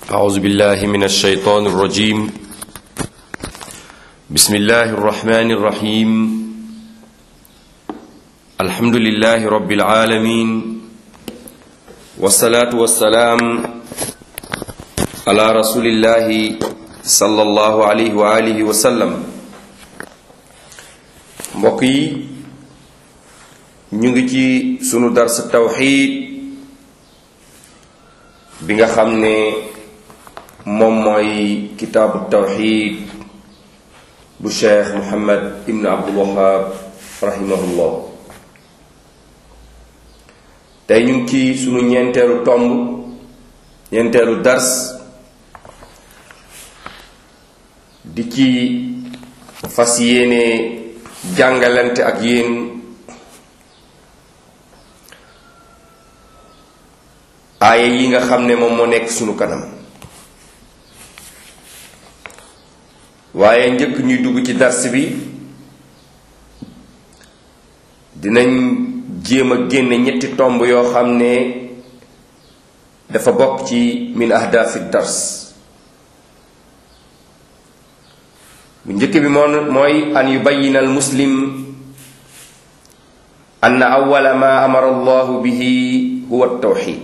أعوذ بالله من الشيطان الرجيم بسم الله الرحمن الرحيم الحمد لله رب العالمين والصلاة والسلام على رسول الله صلى الله عليه وآله وسلم mbokk yi ñu ngi ci sunu dars tawxiid bi nga xam ne moom mooy kitaabu tawxiid bu cheikh muhammad ibn abdul wahab rahimahullah tey ñu ngi ci sunu ñeenteelu tomb ñeenteelu dars di ci fas yéene jàngalante ak yéen aaya yi nga xam ne moom moo nekk sunu kanam waaye njëkk ñuy dugg ci dars bi dinañ jéem a génne ñetti tomb yoo xam ne dafa bokk ci min ahdaafi dars bu njëkk bi moom mooy an yubayina al muslim anna awala ma amara allahu bihi huwa tawxid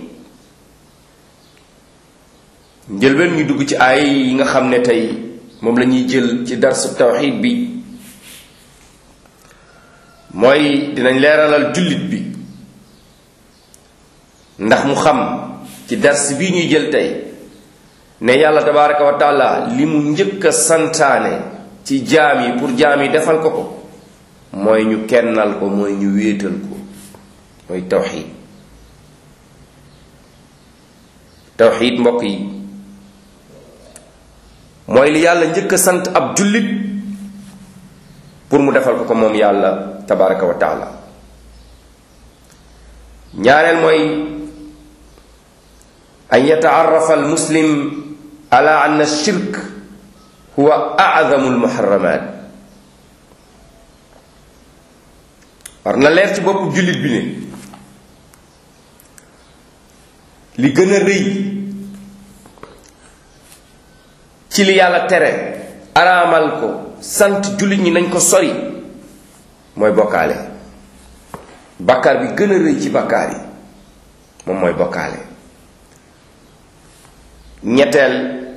njëlbeen ñu dugg ci ay yi nga xam ne tey moom la ñuy jël ci darsu tawxid bi mooy dinañ leeralal jullit bi ndax mu xam ci dars bi ñuy jël tey ne yàlla tabaraka wa taala li mu njëkk a santaane ci jaam yi pour jaam yi defal ko ko mooy ñu kennal ko mooy ñu wéetal ko mooy tawxid tawxid mbokk yi mooy li yàlla njëkk a sant ab jullit pour mu defal ko ko moom yàlla tabaraka wa taala ñaareel mooy an yataarafa al muslim ala anna shirk huwa a'zamu al muharramat war na leer ci boppu jullit bi ne li gën a rëy ci li yàlla tere araamal ko sant jullit ñi nañ ko sori mooy bokkaale bakkaar bi gën a rëy ci bakkaar yi moom mooy bokkaale ñetteel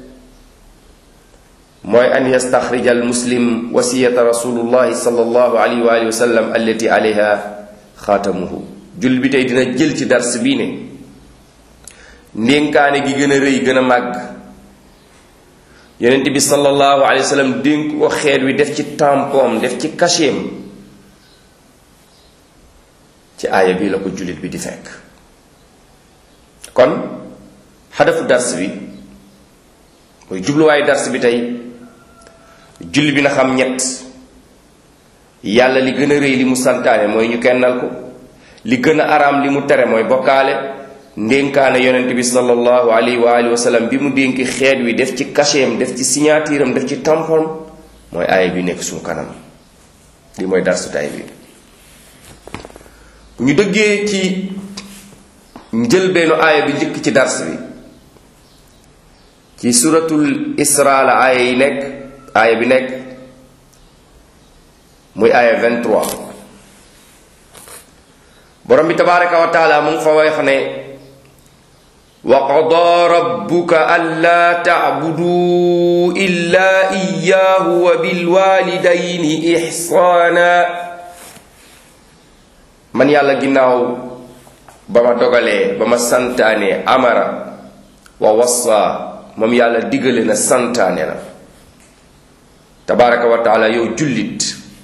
mooy an yastaxrija al muslim wasiyata rasulullahi sallallahu alayhi wa alihi wa sallam allati alayha xaatamuhu jullit bi tey dina jël ci dars bii ne ndénkaane gi gën a rëy gën a màgg yonent bi sallallahu alayhi wa sallam dénk ko xeet wi def ci tampom def ci cachet ci aaya bii la ko jullit bi di fekk kon xadafu dars bi mooy jubluwaayu dars bi tey jullit bi na xam ñett yàlla li gën a rëy li mu santaane mooy ñu kennal ko li gën a araam li mu tere mooy bokkaale ndénkaane yonent bi sallallahu alayhi wa alihi wa sallam bi mu dénki xeet wi def ci cachet def ci signature am def ci tampon mooy aaya bi nekk suñu kanam li mooy darsu tay bi bu ñu dëggee ci njëlbeenu aaya bi njëkk ci dars bi ci suratul isra la aaya yi nekk aaya bi nekk muy aaya 23 borom bi tabaraka wa taala mu ngi fa wax ne wa qadaa rabbuka allaa tacbuduu illaa iyaahu wa bilwaalidayni ixsaana man yàlla ginnaaw ba ma dogalee ba ma santaane amara wa wassa moom yàlla digale na santaane na tabaraka wa taala yow jullit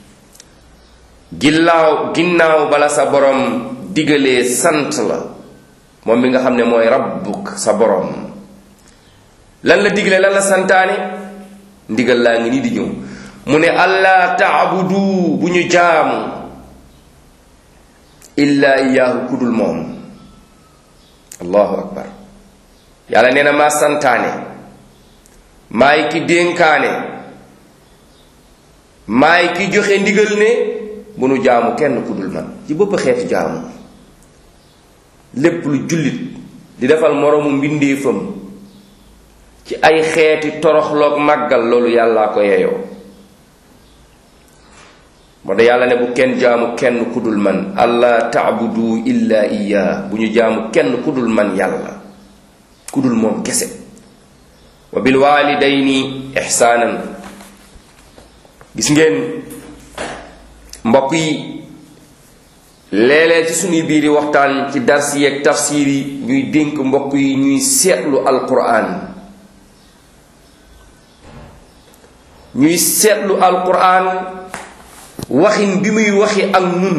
ginnaaw ginnaaw bala sa borom digalee sant la moom bi nga xam ne mooy rabbuk sa borom lan la digle lan la santaane ndigal laa ngi nii di ñëw mu ne allah taabudu bu ñu jaamu illa iyaahu kudul moom allahu akbar yàlla nee na maa santaane maay ki dénkaane maay ki joxe ndigal ne bu nu jaamu kenn kudul man ci bëpp xeetu jaamu lépp lu jullit di defal moroomu mbindeefam ci ay xeeti toroxloog màggal loolu yàllaa ko yeyoo moo da yàlla ne bu kenn jaamu kenn ku dul man allah taabudu illa iya bu ñu jaamu kenn ku dul man yàlla ku dul moom kese wa bil walidayni ixsaanan gis ngeen mbokk yi léeg-léeg ci suñuy biiri waxtaan ci dars yeeg tafsir yi ñuy dénk mbokk yi ñuy seetlu alquran ñuy seetlu alquran waxin bi muy waxi ak nun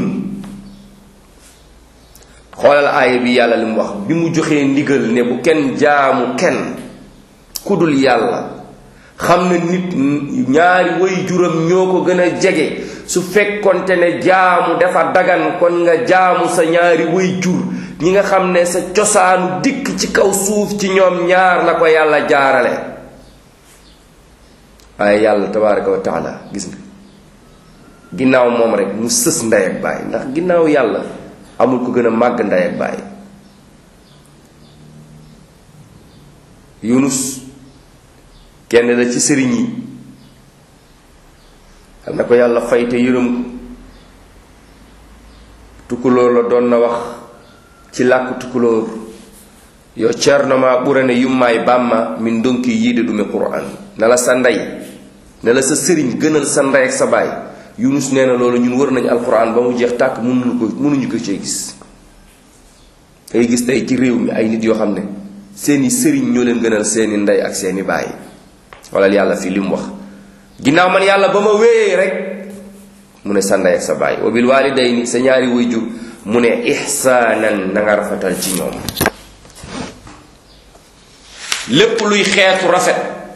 xoolal aaya bi yàlla li mu wax bi mu joxee ndigal ne bu kenn jaamu kenn ku dul yàlla xam na nit ñaari way juram ñoo ko gën a jege su fekkonte ne jaamu dafa dagan kon nga jaamu sa ñaari way jur ñi nga xam ne sa cosaanu dikk ci kaw suuf ci ñoom ñaar la ko yàlla jaarale waaye yàlla tabaraka wa taala gis nga ginnaaw moom rek mu sës ndey ak baay ndax ginnaaw yàlla amul ko gën a màgg ndey ak baay yunus kenn la ci sëriñ yi xam na ko yàlla fay te yërëm ko tukkulóor la doon na wax ci làkku tukkulóor yo ceernoma ɓurane yummaay bàmma min donki yiide ɗum e qur'an na la sa ndey ne la sa sëriñ gënal sa ndey ak sa baay yunus nee na loolu ñun wër nañu alquran ba mu jeex tàkk mënuñu ko mënuñu ko cee gis ngay gis tey ci réew mi ay nit yoo xam ne seeni sëriñ ñoo leen gënal seeni ndey ak seeni baay wala yàlla fii li mu wax ginnaaw man yàlla ba ma wéyee rek mu ne sa ndey ak sa baay wa bil walidayni sa ñaari waajur mu ne ihsaanan na nga rafetal ci ñoom lépp luy xeetu rafet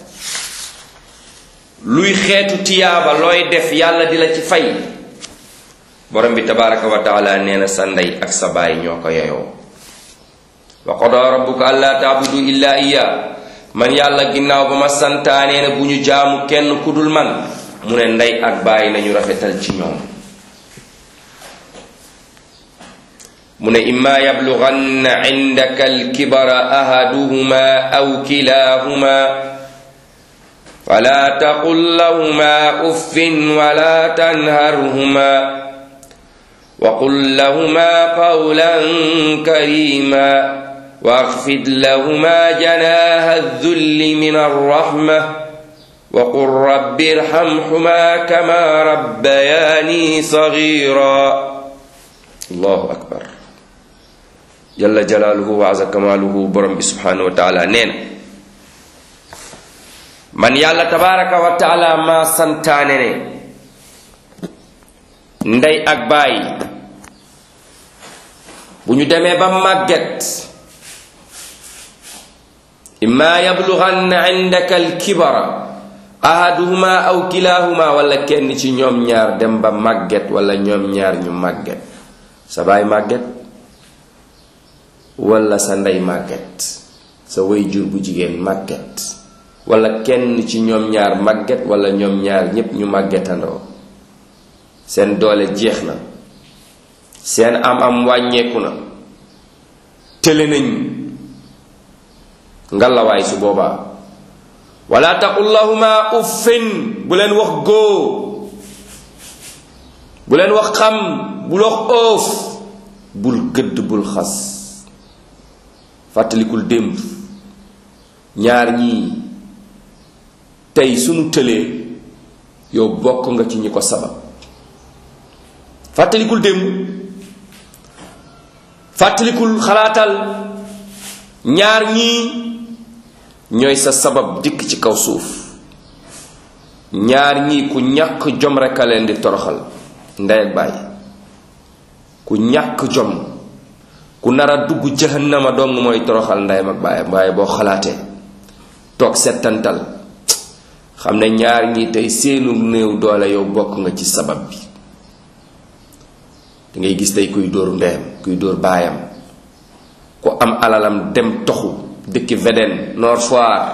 luy xeetu tiyaaba looy def yàlla di la ci fay borom bi tabaraka wa taala nee na sa ndey ak sa baay ñoo ko yeyoo wa qada rabbuka alla taabudu illa iya man yàlla ginnaaw ba ma santaanee ne bu ñu jaamu kenn ku dul man mu ne ndey ak baay nañu rafetal ci ñoom mu ne imma yablughanna indaka alkibara ahaduhuma aw kilahuma فلا تقل لهما اف ولا تنهرهما وقل لهما قولا كريما واخفض لهما جناح الذل من الرحمه وقل رب ارحمهما كما ربياني صغيرا الله اكبر جل جلاله وعز كماله برم سبحانه وتعالى نين man yàlla tabaraka wa taala ma santaane ne ndey ak baay bu ñu demee ba màgget imma yablughanna indaka alkibara ahaduhuma aw kilahuma wala kenn ci ñoom ñaar dem ba màgget wala ñoom ñaar ñu màgget sa baay màgget wala sa ndey màgget sa way jur bu jigéen màgget wala kenn ci ñoom ñaar màgget wala ñoom ñaar ñépp ñu màggetandoo seen doole jeex na seen am-am wàññeeku na tële nañ ngalawaay su boobaa wala taqul lahuma uffin bu leen wax góo bu leen wax xam bul wax oof bul gëdd bul xas fàttalikul démb ñaar ñii tey sunu tëlee yow bokk nga ci ñi ko sabab fàttalikul démb fàttalikul xalaatal ñaar ñii ñooy sa sabab dikk ci kaw suuf ñaar ñii ku ñàkk jom rekk a leen di toroxal ndey ak baay ku ñàkk jom ku nar a dugg jahannama dong mooy toroxal ndeyam ak baayam waaye boo xalaatee toog settantal xam ne ñaar ñi tey seenu néew doole yow bokk nga ci sabab bi da ngay gis tey kuy dóor ndeyam kuy dóor baayam ku am alalam dem toxu dëkki Védène Nord Foire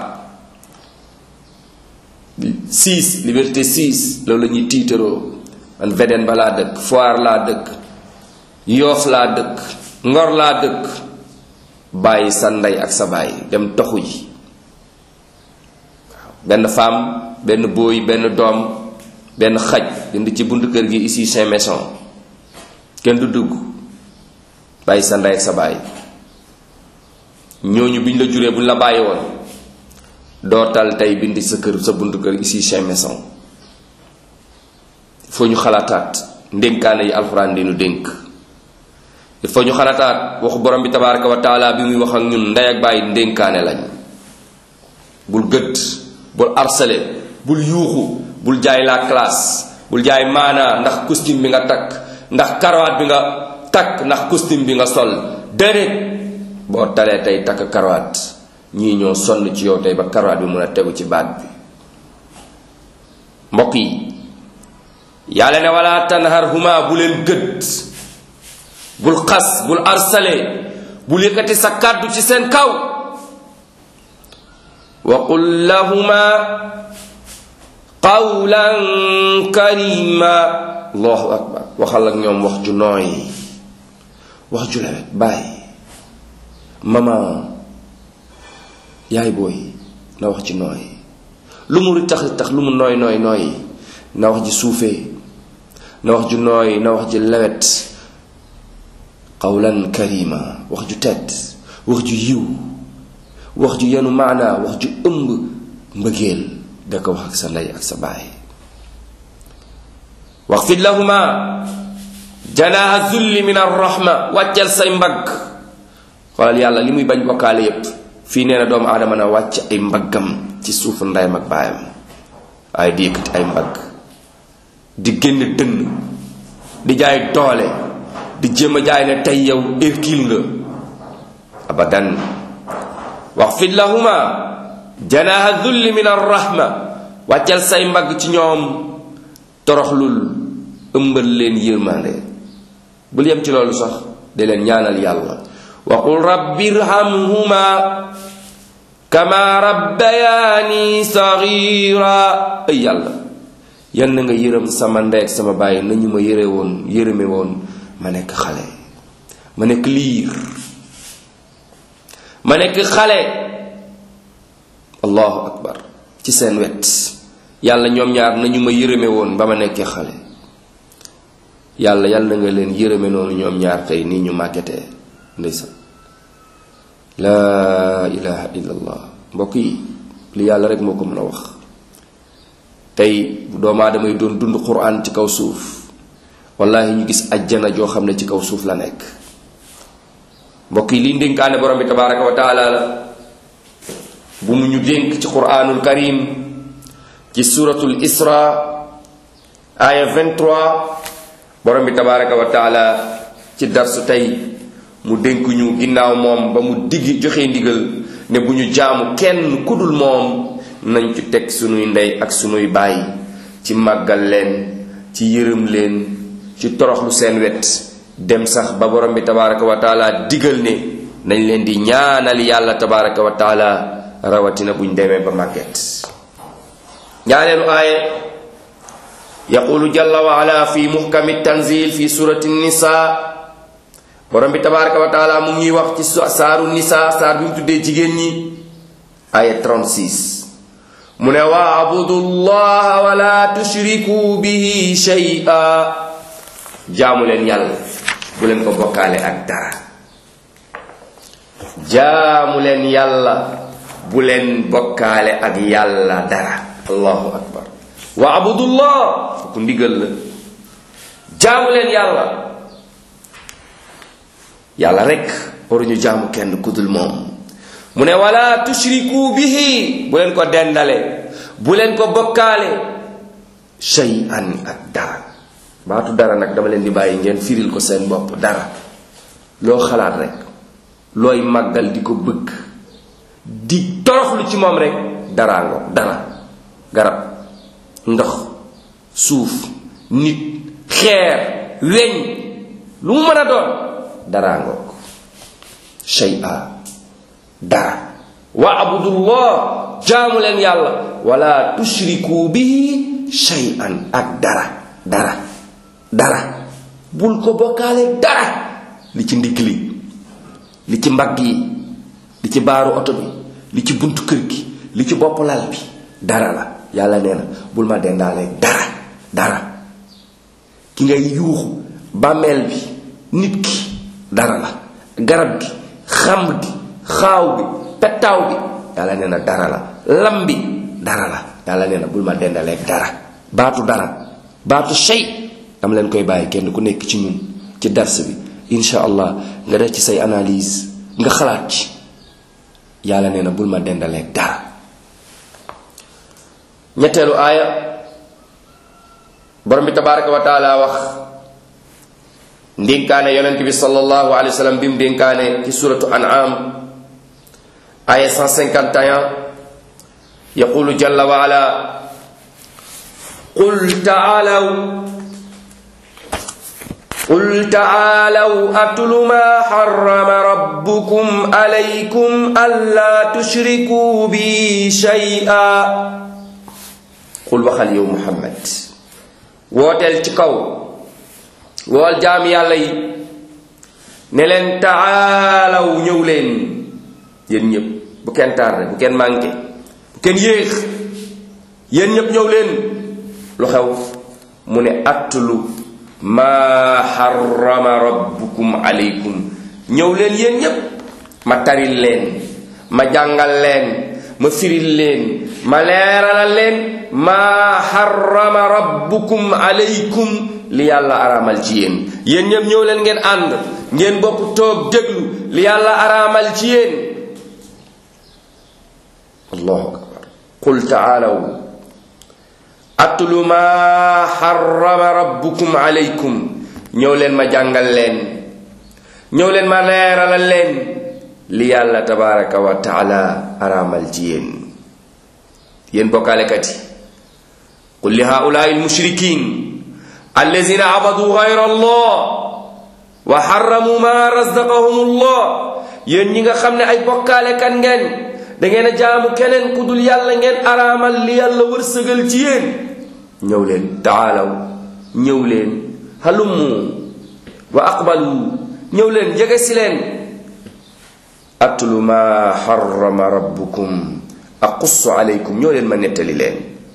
6 liberté 6 loolu la ñuy tiitaroo man Védène ba laa dëkk Foire laa dëkk Yoof laa dëkk Ngor laa dëkk bàyyi sa ndey ak sa baay dem toxu ji benn femme benn booy benn doom benn xaj bind ci buntu kër gi ici Saint Maison kenn du dugg bàyyi sa ndey ak sa baay ñooñu biñ la juree buñ la bàyyi woon dootal tey bind sa kër sa buntu kër ici Saint Maison il faut ñu xalaataat ndénkaane yi alxuraan di nu dénk il faut ñu xalaataat waxu borom bi tabaraka wa taala bi muy wax ak ñun ndey ak bàyyi ndénkaane lañ bul gëdd bul harcelé bul yuuxu bul jaay la classe bul jaay maanaa ndax costume bi nga takk ndax karawaat bi nga takk ndax costume bi nga sol déedéet boo talee tey takk karawaat ñii ñoo sonn ci yow tey ba karawaat bi mun a tegu ci baat bi mbokk yi yàlla ne wala tanharhuma bu leen gëdd bul xas bul arsale bul yëkkati sa kàddu ci seen kaw wa qul lahuma qawlan karima allahu akbar waxal ak ñoom wax ju nooy wax ju lewet bàyyi mama yaay booy na wax ji nooy lu mu tax tax lu mu nooy nooy nooy na wax ji suufee na wax ju nooy na wax ji lewet qawlan karima wax ju tedd wax ju yiw wax ju yenu maanaa wax ju ëmb mbëggeel da ko wax ak sa ndey ak sa baay waxfid lahuma janaaha zulli min arrahma wàccal say mbagg xoolal yàlla li muy bañ bokkaale yépp fii nee na doomu aadama na wàcc ay mbaggam ci suufu ndeyam ak baayam waaye di yëkkati ay mbagg di génn dënn di jaay doole di jéem a jaay ne tey yow Hercule nga abadan waxfid lahuma janaaha dulli min arrahma wàccal say mbagg ci ñoom toroxlul ëmbal leen yërmande bul yem ci loolu sax de leen ñaanal yàlla wa qul rabbi irhamhuma kama rabbayaani sagira ay yàlla yan na nga yërëm sama ndey ak sama bàyyi nañu ma yëre woon yërëme woon ma nekk xale ma nekk liir ma nekk xale allahu akbar ci seen wet yàlla ñoom ñaar nañu ma yërëme woon ba ma nekkee xale yàlla yàlla na nga leen yërëme noonu ñoom ñaar tey nii ñu màggetee ndeysaan laa ilaha illallah mbokk yi li yàlla rek moo ko mën a wax tey bu doomu aadama yi doon dund quran ci kaw suuf wallahi ñu gis ajjana joo xam ne ci kaw suuf la nekk mbokk yi liy ndénkaane borom bi tabaraka wa taala la bu mu ñu dénk ci quranul karim ci suratul isra aya 23 borom bi tabaraka wa taala ci darsu tey mu dénk ñu ginnaaw moom ba mu digg joxe ndigal ne bu ñu jaamu kenn kudul moom nañ ci teg sunuy ndey ak sunuy baay ci màggal leen ci yërëm leen ci toroxlu seen wet dem sax ba borom bi tabaraka wa taala digal ne nañ leen di ñaanal yàlla tabaraka wa taala rawatina buñ demee ba màgget ñaaneelu aaye yaqulu jalla wa ala fi muhkami tanzil fi surati nisa borom bi tabaraka wa taala mu ngi wax ci saaru nisa saar bi mu tuddee jigéen ñi aya 36 mu ne waabudu llaha wala tushriku bihi shay'a jaamu leen yàlla bu leen ko bokkaale ak dara jaamu leen yàlla bu leen bokkaale ak yàlla dara allahu akbar waabudu llah ku ndigal la jaamu leen yàlla yàlla rek waruñu jaamu kenn kudul moom mu ne wala tushriku bihi bu leen ko dendale bu leen ko bokkaale shay'an ak dara baatu dara nag dama leen di bàyyi ngeen firil ko seen bopp dara loo xalaat rek looy màggal di ko bëgg di toroxlu ci moom rek daraa ngo dara garab ndox suuf nit xeer weñ lu mu mën a doon daraa ngoog shay'a dara wa abudullah jaamu leen yàlla wala tushriku bihi shay'an ak dara dara dara bul ko bokkaale dara li ci ndigg li li ci mbagg yi li ci baaru oto bi li ci buntu kër gi li ci bopp lal bi dara la yàlla nee na bul ma dendaaleeg dara dara ki ngay yuuxu bàmmeel bi nit ki dara la garab gi xam gi xaaw bi pettaaw bi yàlla nee na dara la lam bi dara la yàlla nee na bul ma dendaleeg dara baatu dara baatu shay dama leen koy bàyyi kenn ku nekk ci ñun ci dars bi insha allah nga def ci say analyse nga xalaat ci yàlla nee na bul ma dendaleeg dara ñetteelu aaya borom bi tabaraka wa taala wax ndénkaane yonent bi sallallahu alayhi wa sallam bi mu dénkaane ci suratu an'am aya 151 yaqulu jalla wa ala qul taalaw قل تعالوا أتل ما حرم ربكم عليكم ألا تشركوا بي شيئا قل وخل يوم محمد wooteel ci kaw wool jaam yàlla yi ne leen taalaw ñëw leen yéen ñëpp bu kenn tardé bu kenn manqué bu kenn yéex yéen ñëpp ñëw leen lu xew mu ne attulu maa xarama rabbukum aleykum ñëw leen yéen ñépp ma taril leen ma jàngal leen ma firil leen ma leeralal leen maa xarama rabbukum aleykum li yàlla araamal ci yéen yéen ñépp ñëw leen ngeen ànd ngeen bokk toog déglu li yàlla araamal ci yéen allahu akbar qul taalaw atlu ma xarama rabbukum aleykum ñëw leen ma jàngal leen ñëw leen ma leeralal leen li yàlla tabaraka wa taala araamal ci yéen yéen bokkaalekat yi qul li haulaai almushrikin allazina abadu gayra allah wa xaramu ma razaqahum allah yéen ñi nga xam ne ay bokkaalekat ngeen da ngeen a jaamu keneen ku dul yàlla ngeen araamal li yàlla wërsëgal ci yéen ñëw leen taalaw ñëw leen halummu wa aqbalu ñëw leen jege si leen atlu ma xarama rabbukum aqussu alaykum ñëw leen ma nettali leen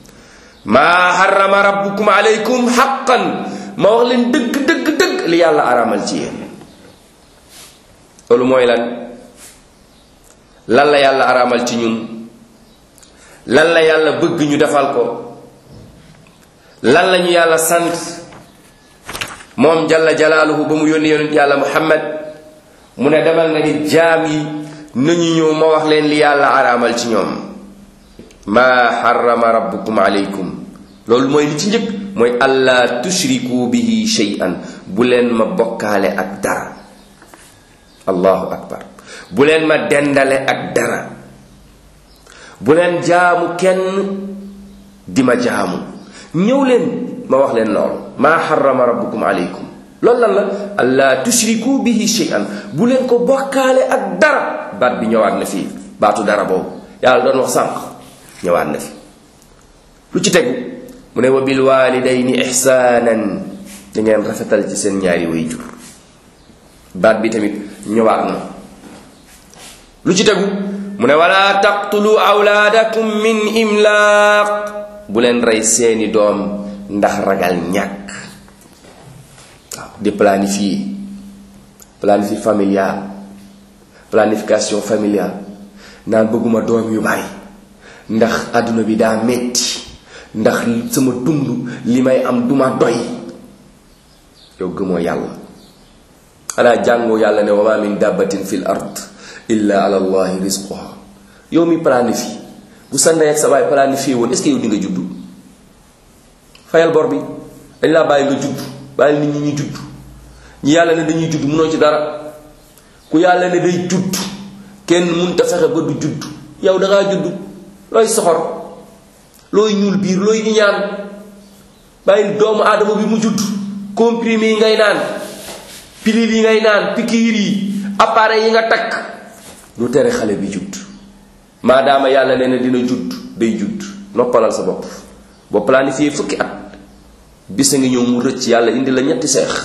maa xarama rabbukum alaykum xaqan ma wax leen dëgg dëgg dëgg li yàlla araamal ci yéen loolu mooy lan lan la yàlla araamal ci ñun lan la yàlla bëgg ñu defal ko lan la ñu yàlla sant moom jalla jalaaluhu ba mu yónni yonent yàlla muhammad mu ne demal nga ni jaam yi nañu ñëw ma wax leen li yàlla araamal ci ñoom maa xarama rabbukum aleykum loolu mooy li ci njëkk mooy allah tushriku bihi shay'an bu leen ma bokkaale ak dara allahu akbar bu leen ma dendale ak dara bu leen jaamu kenn di ma jaamu ñëw leen ma wax leen loolu maa xarama rabbukum aleykum loolu lan la allah tushriku bihi shay'an bu leen ko bokkaale ak dara baat bi ñëwaat na fii baatu dara boobu yàlla doon wax sànq ñëwaat na fi lu ci tegu mu ne wa bil walidayni ihsaanan da ngeen rafetal ci seen ñaari way jur baat bi tamit ñëwaat na lu ci tegu mu ne wala taqtulu awlaadakum min imlaaq bu leen rey seeni doom ndax ragal ñàkk waaw di planifier planifier familial planification familiale naan bëgguma doom yu bari ndax àdduna bi daa metti ndax sama dund li may am duma doy yow gëmoo yàlla xanaa jàngoo yàlla ne wa ma min dabbatin fil ard illa ala allahi rizquha yow mi planifié bu sa ndey ak sa baay planifié woon est ce que yow di nga juddu fayal bor bi dañ laa bàyyi nga judd bàyyi nit ñi ñu judd ñi yàlla ne dañuy judd munoo ci dara ku yàlla ne day judd kenn munta fexe ba du judd yow da ngaa judd looy soxor looy ñuul biir looy iñaan bàyyi doomu aadama bi mu judd comprimé yi ngay naan pilule yi ngay naan pikiir yi appareil yi nga takk du tere xale bi judd maadaama yàlla nee na dina judd day judd noppalal sa bopp boo planifié fukki at bis a ngi ñëw mu rëcc yàlla indi la ñetti seex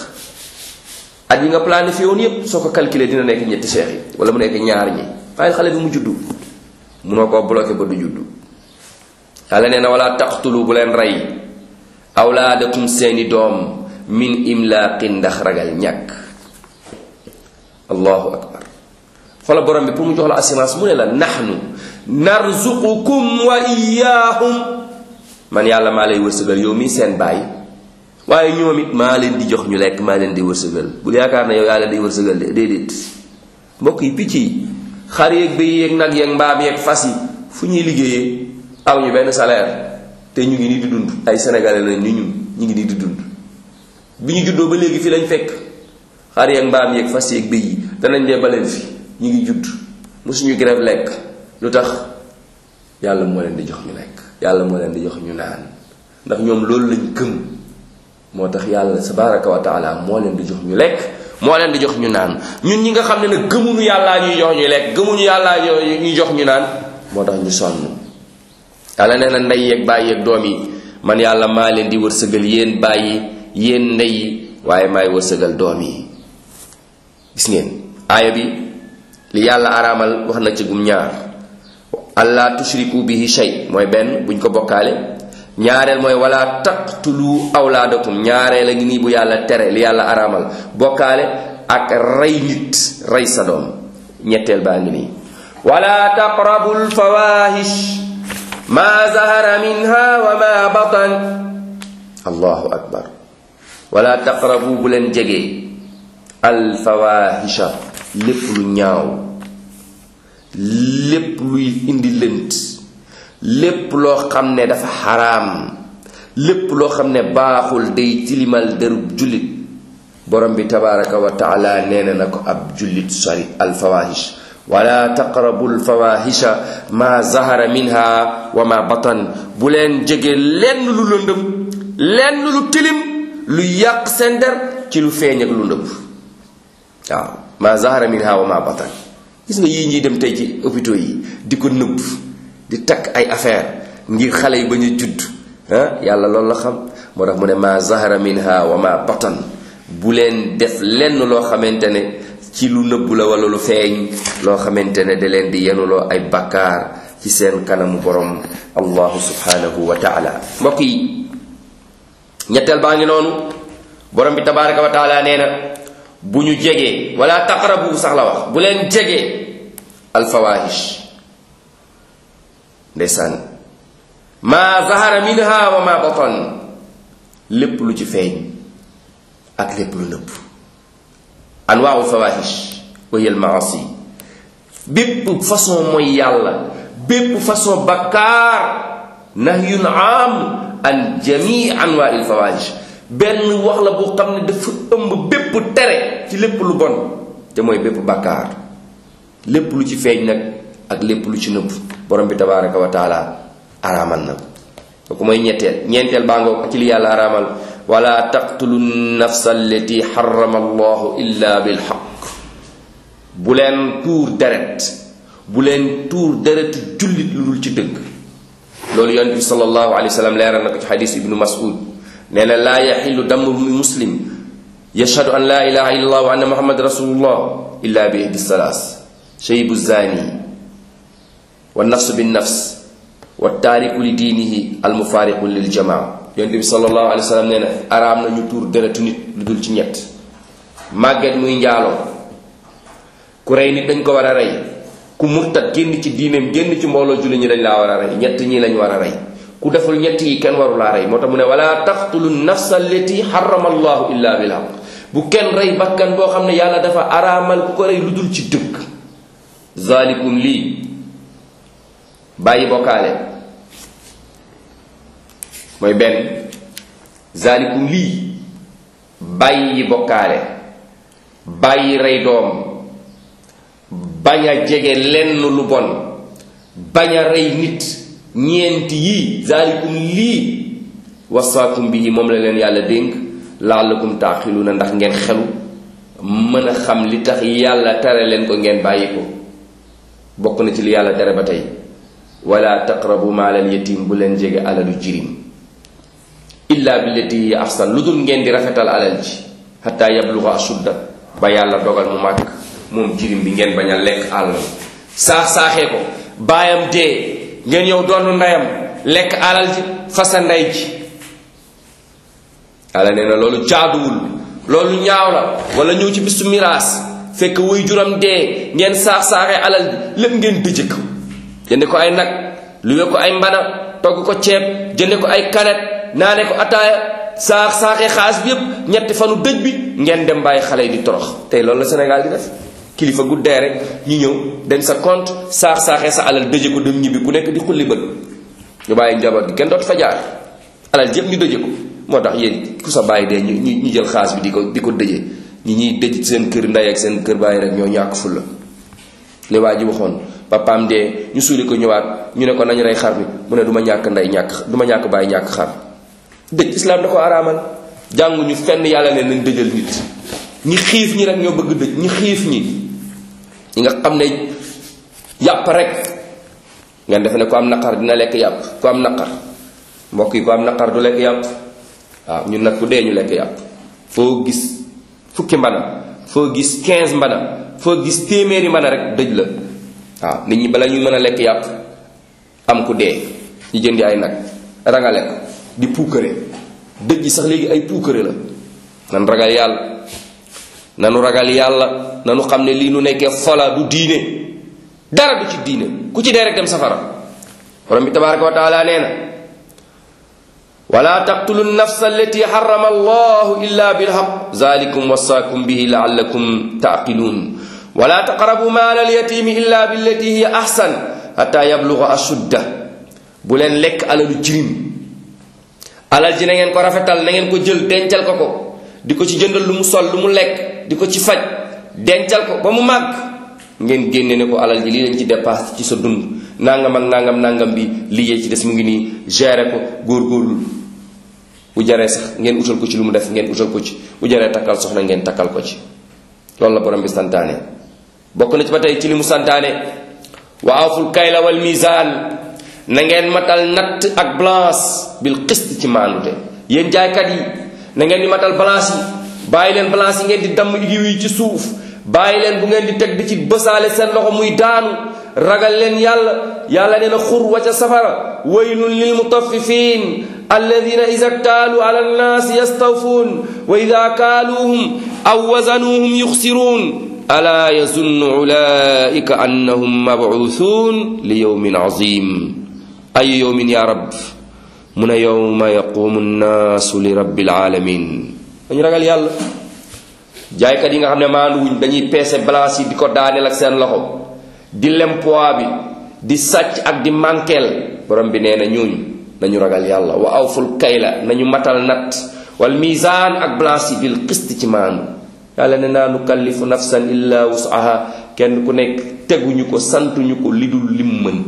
at yi nga planifié woon yépp soo ko calculé dina nekk ñetti seex yi wala mu nekk ñaar ñi bàyyi xale bi mu juddu munoo koo bloqué ba du juddu yàlla nee na wala taqtulu bu leen rey awlaadakum seeni doom min imlaaqin ndax ragal ñàkk allahu akbar xoola borom bi pour mu jox la assurance mu ne la nahnu narzuqukum wa iyaahum man yàlla maa lay wërsëgal yow mii seen baay waaye ñoom it maa leen di jox ñu lekk maa leen di wërsëgal bul yaakaar ne yow yàlla day wërsëgal de déedéet mbokk yi picc yi xar yeeg béy yeeg nag yeeg mbaam yeeg fas yi fu ñuy liggéeyee aw ñu benn salaire te ñu ngi nii di dund ay sénégalais lañ ni ñun ñu ngi nii di dund bi ñu juddoo ba léegi fi lañ fekk xar yeeg mbaam yeeg fas yeeg béy yi danañ dee baleen fi ñu ngi judd mosuñu grève lekk lu tax yàlla moo leen di jox ñu lekk yàlla moo leen di jox ñu naan ndax ñoom loolu lañ gëm moo tax yàlla tabaraka wa taala moo leen di jox ñu lekk moo leen di jox ñu naan ñun ñi nga xam ne nag gëmuñu yàllaa ñuy jox ñu lekk gëmuñu yàllaa ñuy jox ñu naan moo tax ñu sonn yàlla nee na ndey yeeg bàyyi yeeg doom yi man yàlla maa leen di wërsëgal yéen bàyyi yéen ndey yi waaye maay wërsëgal doom yi gis ngeen aaya bi li yàlla araamal wax na ci gum ñaar allah tushriku bihi shay mooy benn buñ ko bokkaale ñaareel mooy wala taqtulu awlaadakum ñaareel a ngi nii bu yàlla tere li yàlla araamal bokkaale ak rey nit rey sa doom ñetteel baa ngi nii wala taqrabu lfawahish ma zahara minha wa ma batan allahu akbar wala taqrabu bu leen jege alfawahisha lépp lu ñaaw lépp luy indi lënt lépp loo xam ne dafa xaraam lépp loo xam ne baaxul day tilimal derub jullit borom bi tabaraka wa taala nee na na ko ab jullit sori alfawahish wala taqrabu alfawahisha ma zahara minha wa ma batan bu leen jege lenn lu lëndëm lenn lu tilim lu yàq seen der ci lu feeñ ak lu ndëpp waaw ma zahara minha wa ma batan gis nga yii ñuy dem tey ci hôpitaux yi di ko nëbb di takk ay affaire ngir xale yi ba ñu judd ah yàlla loolu la xam moo tax mu ne ma zahara minha wa ma batan bu leen def lenn loo xamante ne ci lu nëbb la wala lu feeñ loo xamante ne da leen di yenuloo ay bakkaar ci seen kanamu borom allahu subhanahu wa taala mbokk yi ñetteel baa ngi noonu borom bi tabaraka wa taala nee na bu ñu jegee wala taqrabu sax la wax bu leen jegee alfawahish ndeysaan ma zahara minha wa ma batan lépp lu ci feeñ ak lépp lu nëbb anwaau fawahish wa hiya almaasi bépp façon mooy yàlla bépp façon bakkaar nahyun am an jamii anwaa il fawahish benn wax la boo xam ne dafa ëmb bépp tere ci lépp lu bon te mooy bépp bàkkaar lépp lu ci feeñ nag ak lépp lu ci nëbb borom bi tabaraka wa taala araamal na kooku mooy ñetteel ñeenteel baa ngoog ci li yàlla araamal wala taqtulu nafsa allati xarama allahu illa bilxaq bu leen tuur deret bu leen tuur deretu jullit lu dul ci dëgg loolu yonent bi sallallahu alayhi wa sallam leeral na ko ci xadis ibnu mas'ud nee na laa yaxillu damu muslim yashhadu an laa ilaha illa allah wa anna muhammad rasulullah illa bi ihdi salaas shaybu zani wa nafsu bin nafs wa taariku li diinihi al mufaariqu lil jamaa yonent bi sallallahu alayhi wa sallam nee na araam na ñu tuur deretu nit lu dul ci ñett màgget muy njaaloo ku rey nit dañ ko war a rey ku murtat génn ci diineem génn ci mbooloo julli ñi dañ laa war a rey ñett ñi lañ war a rey ku deful ñett yi kenn waru laa rey moo tax mu ne wala taqtulu nafsa allati harrama allahu illa bil haq bu kenn rey bakkan boo xam ne yàlla dafa araamal ku ko rey lu dul ci dëgg zalikum lii bàyyi bokkaale mooy benn zalikum lii bàyyi bokkaale bàyyi rey doom bañ a jege lenn lu bon bañ a rey nit ñeenti yii zalikum lii wasaakum bi moom la leen yàlla dénk laallakum taaxiluuna ndax ngeen xelu mën a xam li tax yàlla tere leen ko ngeen bàyyi ko bokk na ci li yàlla tere ba tey wala taqrabu maalal yatim bu leen jege alalu jirim illa billati hiya ahsan lu dul ngeen di rafetal alal ji xataa yabluga ashudda ba yàlla dogal mu màgg moom jirim bi ngeen bañ a lekk àllam saax saaxee ko baayam dee ngeen yow doon ndeyam lekk alal ji fasa ndey ji yàlla nee na loolu jaaduwul loolu ñaaw la wala ñëw ci bisu miraas fekk wuy juram dee ngeen saax saaxee alal ji lépp ngeen dëjë ko jënde ko ay nag luwe ko ay mbana togg ko ceeb jënde ko ay kanet naane ko ataaya saax saaxee xaalis bi yépp ñetti fanu dëj bi ngeen dem bàyyi xale yi di torox tey loolu la Sénégal di def kilifa guddee rek ñu ñëw dem sa compte saax saaxee sa alal dëje ko dem ñibbi ku nekk di xulli bët ñu bàyyi njaboot gi kenn dootu fa jaar alal yépp ñu dëje ko moo tax yéen ku sa bàyyi dee ñu ñu jël xaalis bi di ko di ko dëje ñi ñuy dëj seen kër ndey ak seen kër bàyyi rek ñoo ñàkk fulla li waa ji waxoon papaam dee ñu suuli ko ñëwaat ñu ne ko nañu rey xar bi mu ne du ma ñàkk ndey ñàkk du ma ñàkk bàyyi ñàkk xar dëj islaam da ko araamal jànguñu fenn yàlla ne nañ dëjal nit ñi xiif ñi rek ñoo bëgg dëj ñi xiif ñi ñi nga xam ne yàpp rek ngeen defe ne ku am naqar dina lekk yàpp ku am naqar mbokk yi ku am naqar du lekk yàpp waaw ñun nag ku dee ñu lekk yàpp foo gis fukki mbana foo gis 15 mbana foo gis téeméeri mbana rek dëj la waaw nit ñi bala ñuy mën a lekk yàpp am ku dee ñu jëndi ay nag rangale ko di puukare dëj yi sax léegi ay puukare la nan ragal yàlla nanu ragal yàlla nanu xam ne lii nu nekkee fola du diine dara du ci diine ku ci dee rek dem safara borom bi tabaraka wa taala nee na wala taqtulu nafsa allati harrama allahu illa bilhaq zalikum wasaakum bihi laallakum taaqiluun wala taqrabu maala alyatimi illa billati hiya ahsan hatta yabluga ashudda bu leen lekk alalu jirim alal ji na ngeen ko rafetal na ngeen ko jël dencal ko ko di ko ci jëndal lu mu sol lu mu lekk di ko ci faj dencal ko ba mu màgg ngeen génne ne ko alal ji lii lañ ci dépasse ci sa dund nangam ak nangam nangam bi liggéey ci des mu ngi nii gérer ko góorgóorlu bu jaree sax ngeen utal ko ci lu mu def ngeen utal ko ci bu jaree takkal soxna ngeen takkal ko ci loolu la borom bi santaane bokk na ci ba tey ci li mu santaane wa awful kayla wal mizaan na ngeen matal natt ak balance bil qist ci maandute yéen jaaykat yi na ngeen di matal balance yi bàyyi leen balance yi ngeen di damm yiw yi ci suuf bàyyi leen bu ngeen di teg di ci bësaale seen loxo muy daanu ragal leen yàlla yàlla nee na xur wa ca safara waylun lil mutaffifin alladina ida ktaaluu ala annaasi yastawfuun wa ida kaaluuhum aw wazanuuhum yuxsiruun alaa yazunnu ulaika annahum mabuusuun li yowmin azim ay yowmin ya rab mu ne yowma yaqumu nnaasu li rabbil alamin dañu ragal yàlla jaaykat yi nga xam ne maanduwuñ dañuy peese balance yi di ko daaneel ak seen loxo di lem poids bi di sàcc ak di mànkeel borom bi nee na ñooñu nañu ragal yàlla wa awful kayla nañu matal nat wal misaan ak balance yi bil qist ci maandu yàlla ne naa nukallifu nafsan illa wusaha kenn ku nekk teguñu ko santuñu ko li dul lim mën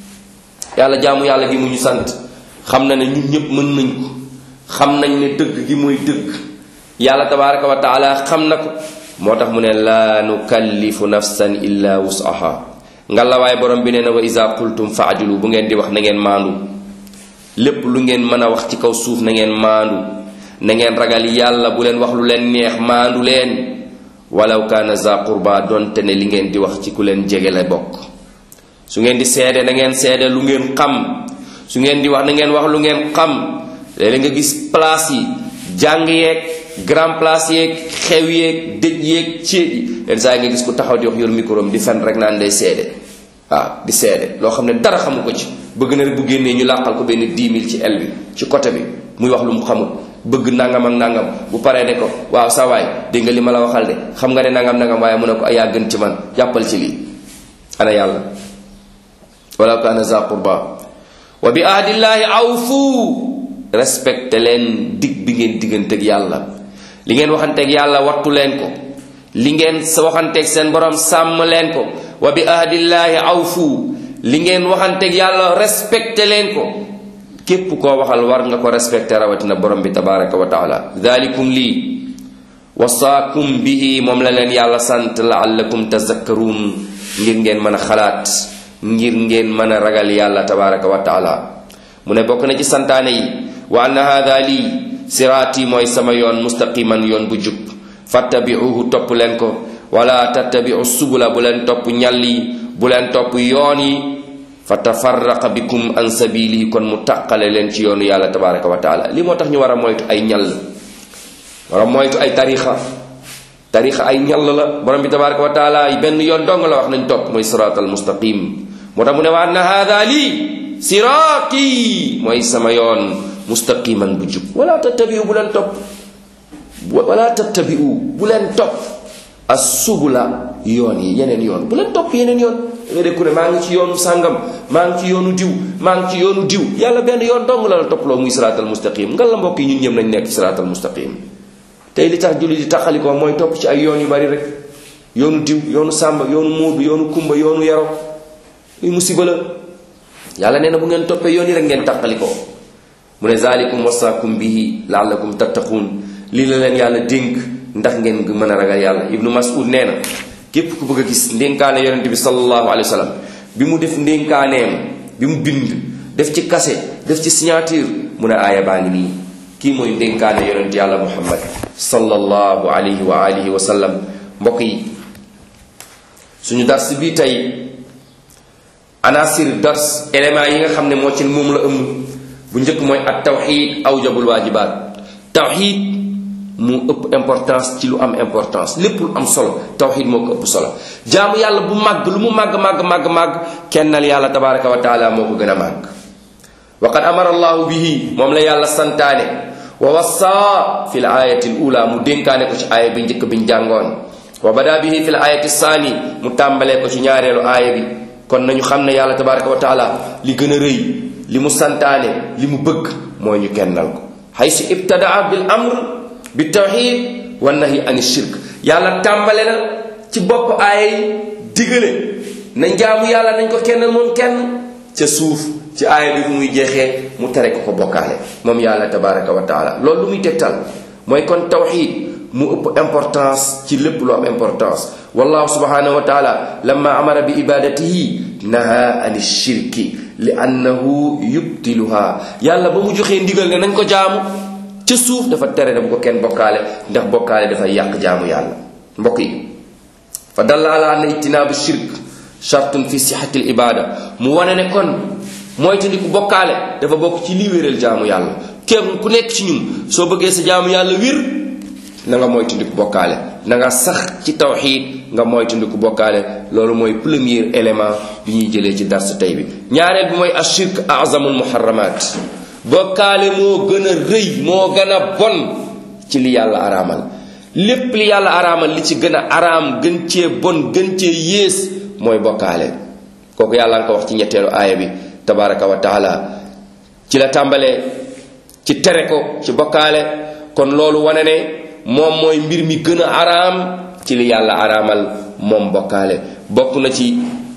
yàlla jaamu yàlla gi mu ñu sant xam na ne ñun ñëpp mën nañ ko xam nañ ne dëgg gi mooy dëgg yàlla tabaraka wa taala xam na ko moo tax mu ne laa nukallifu nafsan illa wusaha nga la waay borom bi nee na wa isa qultum faadilu bu ngeen di wax na ngeen maandu lépp lu ngeen mën a wax ci kaw suuf na ngeen maandu na ngeen ragal yàlla bu leen wax lu leen neex maandu leen walaw kaana za qurba donte ne li ngeen di wax ci ku leen jege la bokk su ngeen di seede na ngeen seede lu ngeen xam su ngeen di wax na ngeen wax lu ngeen xam léeg nga gis place yi jàng yeeg grand place yeeg xew yeeg dëj yeeg céet yi leen saa nga gis ku taxaw di wax yor micro di fen rek naan day seede waaw di seede loo xam ne dara xamu ko ci bëgg na rek bu génnee ñu làqal ko benn 10 000 ci el bi ci côté bi muy wax lu mu xamul bëgg nangam ak nangam bu paree ne ko waaw sa waay dégg nga li ma la waxal de xam nga ne nangam nangam waaye mu ne ko yaa gën ci man jàppal ci lii ana yàlla wala kaana za qurba wa bi ahdillaahi awfu respecté leen dig bi ngeen digganteeg yàlla li ngeen waxanteeg yàlla wattu leen ko li ngeen sa waxanteeg seen borom sàmm leen ko wa bi ahdillaahi awfu li ngeen waxanteeg yàlla respecté leen ko képp koo waxal war nga ko respecté rawatina borom bi tabaraka wa taala dalikum lii wasaakum bihi moom la leen yàlla sant laallakum tazakkaruun ngir ngeen mën a xalaat ngir ngeen mën a ragal yàlla tabaraka wa taala mu ne bokk na ci santaane yi wa anna haada lii siraati mooy sama yoon mustaqiman yoon bu jub fattabiuhu topp leen ko wala tattabiu subula bu leen topp ñal yi bu leen topp yoon yi fa tafarraqa bikum an sabili kon mu taqale leen ci yoonu yàlla tabaraka wa taala li moo tax ñu war a moytu ay ñall war a moytu ay tarixa tarixa ay ñall la borom bi tabaraka wa taala benn yoon dong la wax nañ topp mooy siraatal mustaqim moo tax mu ne wa anna haada lii siraati mooy sama yoon mustaqiman bu jub wala tattabiu bu leen topp wala tattabiu bu leen topp assubula yoon yi yeneen yoon bu leen topp yeneen yoon nga dégg ku ne maa ngi ci yoonu sàngam maa ngi ci yoonu diw maa ngi ci yoonu diw yàlla benn yoon dong la la topploo muy siraatal mustaqim nga la mbokk yi ñun ñëpp nañ nekk siraatal mustaqim tey li tax julli di taxalikoo mooy topp ci ay yoon yu bari rek yoonu diw yoonu sàmba yoonu muudu yoonu kumba yoonu yaro muy musiba la yàlla nee na bu ngeen toppee yoon yi rek ngeen taxalikoo mu ne zalikum wasaakum bihi laallakum tattaquun lii la leen yàlla dénk ndax ngeen mën a ragal yàlla ibnu mas'ud nee na képp ku bëgg a gis ndénkaane yonente bi sallallahu alayhi wa sallam bi mu def ndénkaaneem bi mu bind def ci kase def ci signature mu ne aaya baa ngi nii kii mooy ndénkaane yonent yàlla muhammad sallallahu alayhi wa alihi wa sallam mbokk yi suñu dars bi tey anasir dars éléments yi nga xam ne moo ci moom la ëmb bu njëkk mooy at tawxid awjabul waajibaat tawxid mu ëpp importance ci lu am importance lépp lu am solo tawxid moo ko ëpp solo jaamu yàlla bu màgg lu mu màgg màgg màgg màgg kennal yàlla tabaraka wa taala moo ko gën a màgg wa qad amara allahu bihi moom la yàlla santaane wa wassa fi l ayati l ula mu dénkaane ko ci aaya bi njëkk biñ jàngoon wa bada bihi fi l ayati saani mu tàmbalee ko ci ñaareelu aaya bi kon nañu xam ne yàlla tabaraka wa taala li gën a rëy li mu santaane li mu bëgg mooy ñu kennal ko haysu ibtadaa bil amr bi tawxid wa nahi ani shirk yàlla tàmbale na ci bopp aaya yi digale nañ jaamu yàlla nañ ko kennal moom kenn ca suuf ci aaya bi fu muy jeexee mu tere ko ko bokkaale moom yàlla tabaraka wa taala loolu lu muy tegtal mooy kon tawxid mu ëpp importance ci lépp lu am importance wallahu subhanahu wa taala lamma amara bi ibadatihi naha ani shirki li annahu yubtiluha yàlla ba mu joxee ndigal ne nañ ko jaamu ca suuf dafa tere ne bu ko kenn bokkaale ndax bokkaale dafay yàq jaamu yàlla mbokk yi fa dalla ala anna ijtinaabu shirk shartun fi sixati l ibada mu wane ne kon moytandiku bokkaale dafa bokk ci li wéral jaamu yàlla kenn ku nekk ci ñun soo bëggee sa jaamu yàlla wir na nga moytandiku bokkaale na nga sax ci tawxiid nga moytandiku bokkaale loolu mooy premier élément bi ñuy jëlee ci dars tey bi ñaareel bi mooy ashirk azamul muharramat bokkaale moo gën a rëy moo gën a bon ci li yàlla araamal lépp li yàlla araamal li ci gën a araam gën cee bon gën cee yées mooy bokkaale kooku yàlla nga ko wax ci ñetteelu aaya bi tabaraka wa taala ci la tàmbalee ci tere ko ci bokkaale kon loolu wane ne moom mooy mbir mi gën a araam ci li yàlla araamal moom bokkaale bokk na ci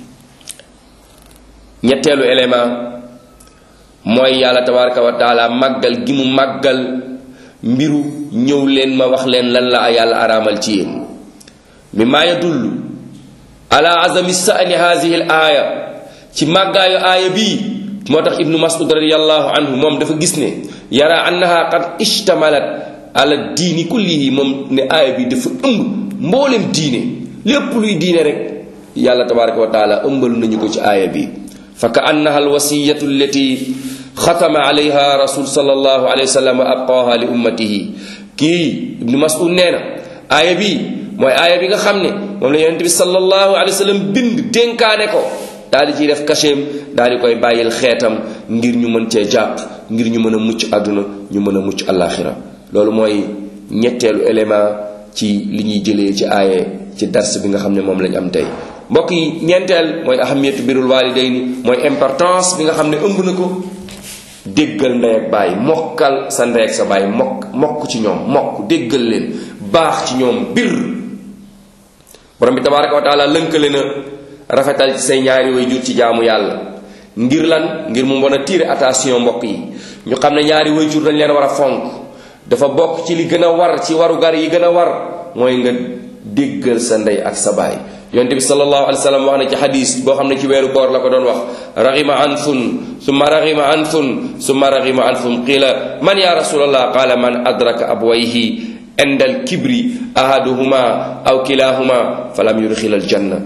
ñetteelu élément mooy yàlla tabaraka wa taala màggal gi mu màggal mbiru ñëw leen ma wax leen lan la yàlla araamal ci yéen mi maa yadullu ala azami sa'ni hazihi al aaya ci màggaayu aaya bii moo tax ibnu mas'ud radiallahu anhu moom dafa gis ne yara annaha qad ishtamalat ala diini kullihi moom ne aaya bi dafa ëmb mboolem diine lépp luy diine rek yàlla tabaraka wa taala ëmbalu nañu ko ci aaya bi fa ka annaha alwasiyatu allati xatama alayha rasul sallallahu alayhi wa sallam wa abqaaha li ummatihi kii ibnu mas'ud nee na aaya bi mooy aaya bi nga xam ne moom la yonent bi sallallahu alayhi wa sallam bind dénkaane ko daal di ciy def kacheem daal di koy bàyyil xeetam ngir ñu mën cee jàpp ngir ñu mën a mucc àdduna ñu mën a mucc àllaaxira loolu mooy ñetteelu élément ci li ñuy jëlee ci aaye ci dars bi nga xam ne moom lañ am tey mbokk yi ñeenteel mooy ahamiyatu birul walidayni mooy importance bi nga xam ne ëmb na ko déggal ndey ak bàyyi mokkal sa ndey ak sa bàyyi mokk mokk ci ñoom mokk déggal leen baax ci ñoom bir borom bi tabaraka wa taala lënkale na rafetal ci say ñaari way jur ci jaamu yàlla ngir lan ngir mu mën a tirer attention mbokk yi ñu xam ne ñaari way jur dañ leen war a fonk dafa bokk ci li gën a war ci warugar yi gën a war mooy nga déggal sa ndey ak sa baay yonte bi sallallahu alayhi wa sallam wax na ci xadis boo xam ne ci weeru koor la ko doon wax raxima anfun summa raxima anfun summa raxima anfun qiila man ya rasulallah qaala man adraka abwayhi indal kibri ahaduhuma aw kilahuma falam yudxil aljanna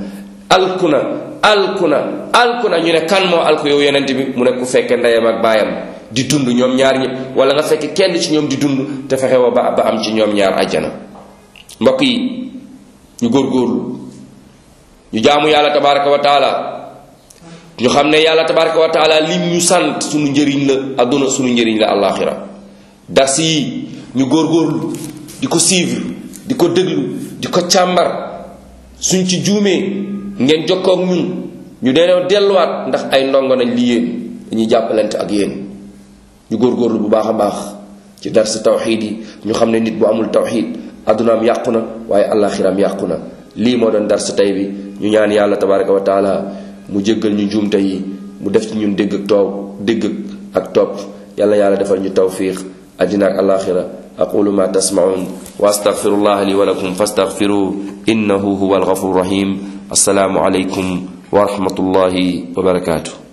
alkuna alkuna alkuna ñu ne kan moo alku yow yonent bi mu ne ku fekke ndeyam ak baayam di dund ñoom ñaar ñi wala nga fekk kenn ci ñoom di dund te fexe wa ba ba am ci ñoom ñaar ajjana mbokk yi ñu góorgóorlu ñu jaamu yàlla tabaraka wa taala ñu xam ne yàlla tabaraka wa taala lim ñu sant suñu njëriñ la adduna suñu njëriñ la alaxira dars yi ñu góorgóorlu di ko suivre di ko déglu di ko càmbar suñ ci juumee ngeen jokkoo ak ñun ñu deenoo delluwaat ndax ay ndongo nañ li yéen dañuy jàppalante ak yéen ñu góorgóorlu bu baax a baax ci dars tawxiid yi ñu xam ne nit bu amul tawxiid addunaam yàqu na waaye alaxiraam yàqu na lii moo doon dars tey bi ñu ñaan yàlla tabaraka wa taala mu jéggal ñu njuumte yi mu def ci ñun dégg ak toow dégg ak topp yàlla yàlla defal ñu tawfiq àddina ak alaxira aqulu ma tasmaun wa astaghfirullah li wa lakum fastaghfiru innahu huwa alghafur rahim assalaamu alaykum wa rahmatullahi wa barakatuh